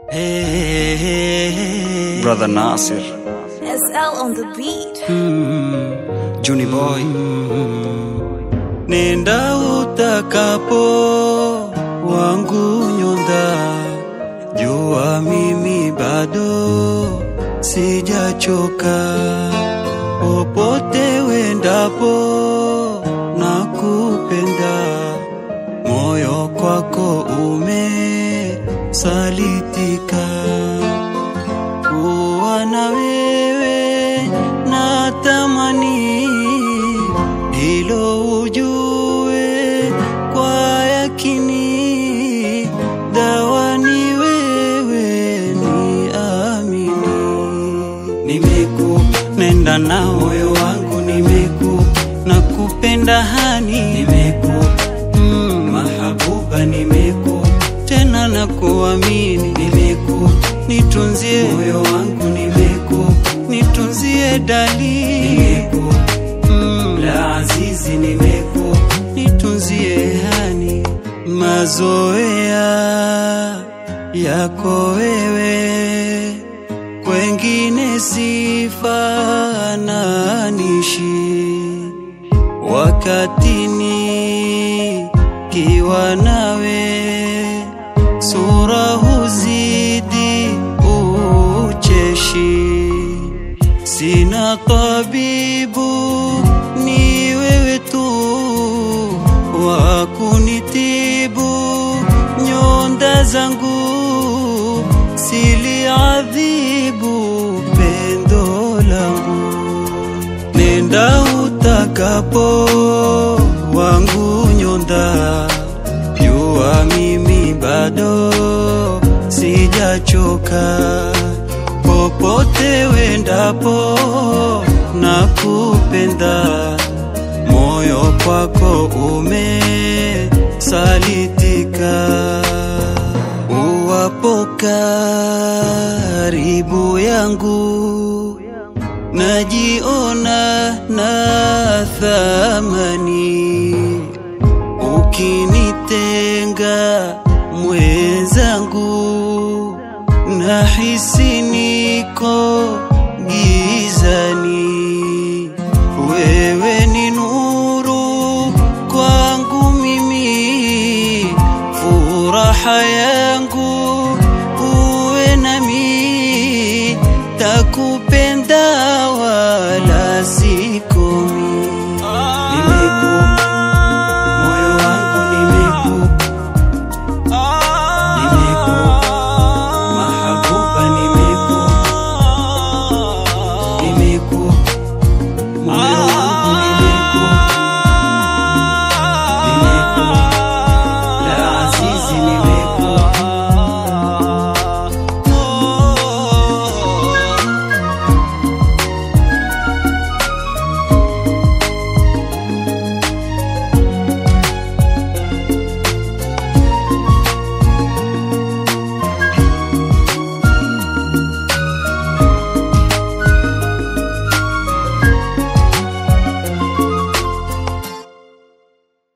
Hey, hey, hey. Brother Nasir, SL on the beat. Juni Boy, Nenda utakapo wangu nyonda, jua mimi bado sijachoka. Popote wendapo nakupenda, moyo kwako umesalitika. Kuwa na wewe natamani, hilo ujue kwa yakini, dawa ni wewe, ni amini. Nimekupenda na moyo wangu, nimeku nakupenda hani, nimeku mm, mahabuba, nimeku tena na kuamini, nimeku nitunzie moyo wangu, nimeku nitunzie dali, nimeku mm, la azizi, nimeku nitunzie hani, mazoea yako wewe kwengine sifananishi wakatini kiwa nawe sura huzidi ucheshi sina tabibu ni wewe tu wa kunitibu nyonda zangu siliadhibu pendo langu nenda utakapo wangu nyonda jua mimi bado sijachoka popote wendapo nakupenda moyo kwako umesalitika uwapo karibu yangu najiona na thamani ukinitenga mwenzangu nahisi niko gizani wewe ni nuru kwangu mimi furaha yangu uwe nami takupa